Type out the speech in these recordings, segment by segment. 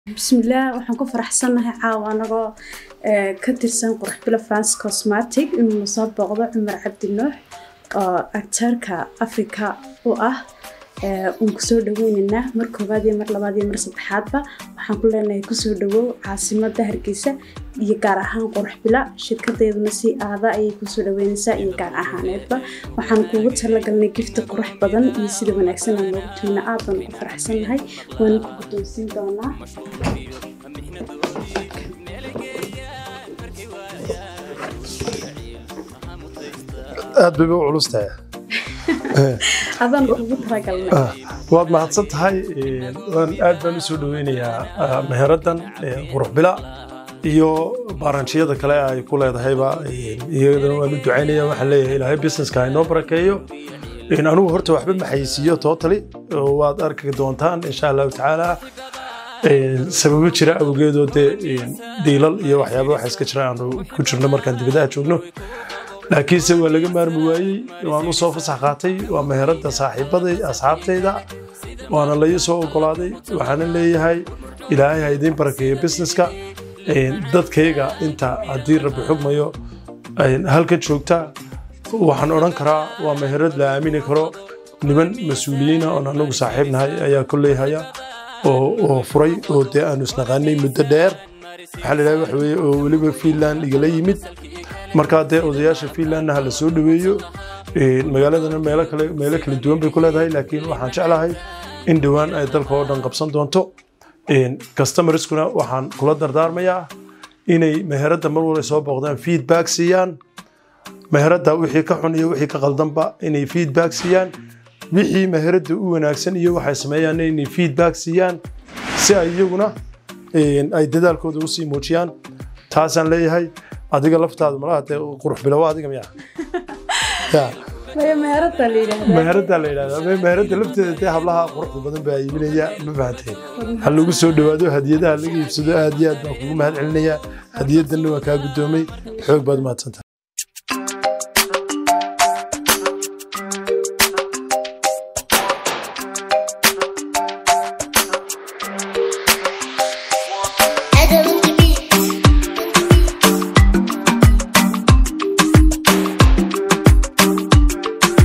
bismillaah waxaan ku faraxsannahay caawa anagoo ka tirsan qurxbilo france cosmatic inuu soo booqdo cumar cabdi nuux oo acteerka africa u ah uun kusoo dhaweyneynaa mar koowaad iyo mar labaad iyo mar saddexaadba waxaan ku leenahay kusoo dhawow caasimada hargeysa iyo gaar ahaan qurxbila shirkadeeduna si aada ayay kusoo dhaweyneysaa iyo gaar ahaaneedba waxaan kuugu talagalnay gifta qurux badan iyo sida wanaagsan aan noogu tuuna aad baan ugu faraxsannahay waana ku guddoonsiin doonaa aad bay u culus tahay adaan kuugu talagalnay waad mahadsan tahay waan aad baan u soo dhaweynayaa meheradan quruxbila iyo baaranjiyada kale ay ku leedahayba iyadana waan u ducaynaya waxaan leeyahay ilaahay businesska inoo barakeeyo anigu horta waxba ma xayisiiyo totally waad arki doontaan insha allahu tacaala sababo jira awgeedoo dee diilal iyo waxyaaba waxa iska jira aanu ku jirno markaan dibadaha joogno laakiinse waa laga maarmi waayey waan u soo fasax qaatay waa meherada saaxiibaday asxaabtayda waana la ii soo ogolaaday waxaana leeyahay ilaahay ha idiin barakeeyo businesska dadkayga inta haddii rabbi xugmayo halka joogta waxaan odhan karaa waa meherad la aamini karo niman mas-uuliyiina oon anagu saaxiib nahay ayaa kolleyhaya oo furay oo dee aanu isnaqaanay muddo dheer waxaa la yidhaha waxa weeye oo weliba fiinland igala yimid markaa dee odayaasha fiinlandna ha la soo dhoweeyo magaaladana meelo kale meelo kala duwan bay ku leedahay laakiin waxaan jeclahay in dhowaan ay dalka oo dhan qabsan doonto customerskuna waxaan kula dardaarmayaa inay meheradda mar walba soo booqdaan feedback siiyaan meheradda wixii ka xun iyo wixii ka qaldanba inay feedback siiyaan wixii meheradda u wanaagsan iyo waxay sameeyaan inay feedback siiyaan si ay iyaguna ay dadaalkooda usii muujiyaan taasaan leeyahay adiga laftaadu malaha dee qurux bilowa adiga miya meherada la yidhaahdaa meherada la yidhahdaa meherada lafteeda dee hablaha quruxda badan baa iibinaya ma fahantay ha lagu soo dhowaado hadiyadaha laga iibsado aad iyo aad baan kugu mahad celinayaa hadiyadanna waa kaa guddoomay xoog baad mahadsantahay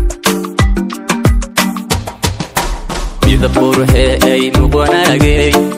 midab qurxe ay muqwanaagay